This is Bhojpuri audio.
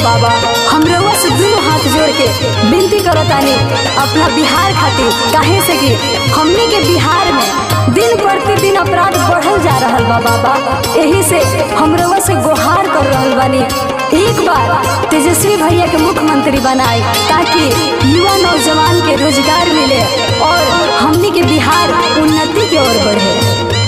बाबा हम रउआ से दुनू हाथ जोड़ के विनती करतानी अपना बिहार खातिर काहे से कि हमनी के बिहार में दिन प्रतिदिन अपराध बढ़ल जा रहल बा बाबा यही से हम रउआ से गुहार कर रहल बानी एक बार तेजस्वी भैया के मुख्यमंत्री बनाए ताकि युवा नौजवान के रोजगार मिले और हमनी के बिहार उन्नति की ओर बढ़े